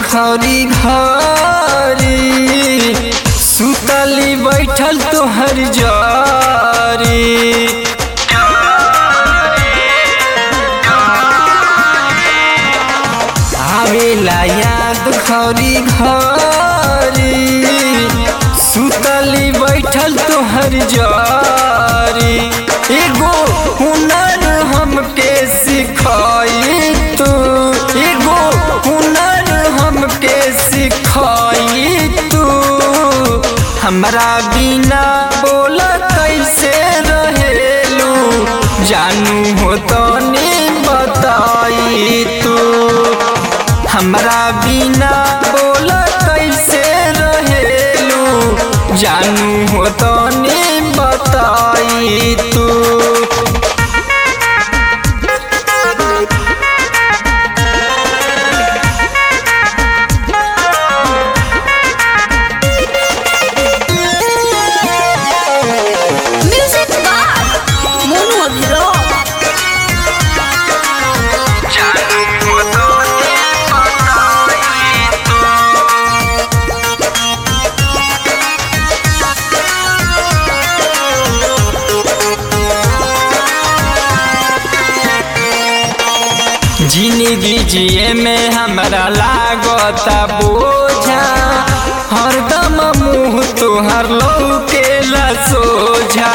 खरी घरी सुतली बैठल तोहर जारी आवेला याद खरी घरी सुतली बैठल तोहर जारी एगो हुनर हमके सिखाई तू एगो हुनर हमके सिखाई तू हमरा बिना बोल कैसे रहेलू जानू हो तनी बताई तू हमरा बिना बोल कैसे रहेलू जानू हो तनी बताई तू Music by Mono Abhirao. जानू हो तनी बताई तू जिंदगी जिए में हमरा लागता बोझा हरदम मुँह तोहर लौकेला सोझा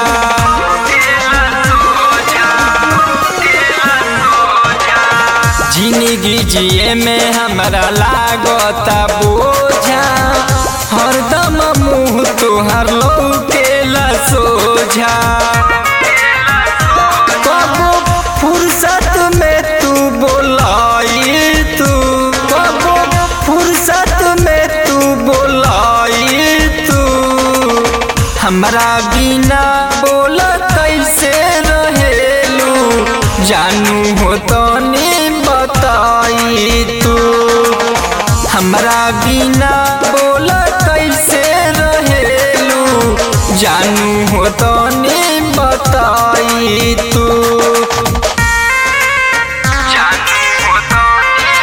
जिंदगी जिए में हमरा लागता बोझा हरदम मुँह तोहर लौकेला सोझा कबो फुर्सत में तू बोलाई तू कबो फुर्सत में तू बोलाई तू हमरा बिना बोल कैसे रहेलू जानू हो तनी बताई तू हमरा बिना बोल कैसे रहेलू जानू हो तनी बताई तू जानू हो तनी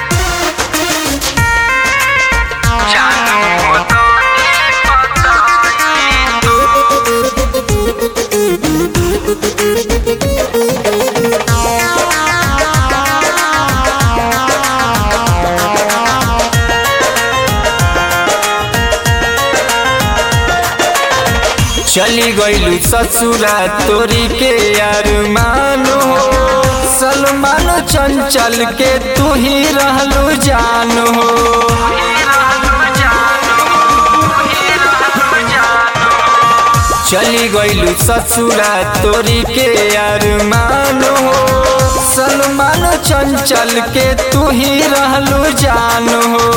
जानू हो तनी बताई तू चली गईलू ससुरा तोरी के अरमान हो सलमान चंचल के तू ही रहलू जान हो चली गईलू ससुरा तोरी के अरमान हो सलमान चंचल के तू ही रहलू जान हो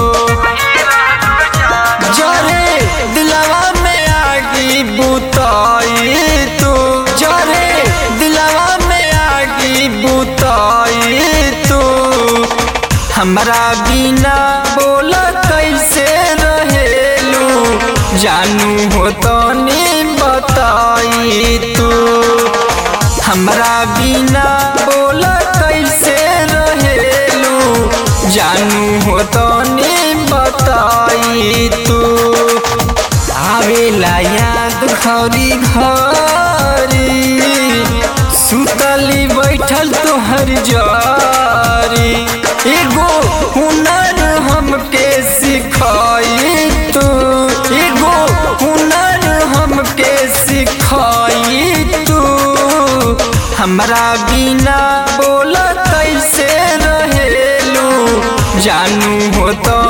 जरे दिलवा में आगी बुताई तू जरे दिलवा में आगी बुताई तू हमरा बिना बोल कैसे रहेलू जानू हो तनी बताई तू हमरा बिना बोल कैसे रहेलू जानू हो तनी बताई तू आवेला याद खरी घरी सुतली बैठल तोहर जारी एगो हुनर हमके सिखाई तू एगो हुनर हमके सिखाई तू हमरा बिना बोल कैसे रहेलू जानू हो तो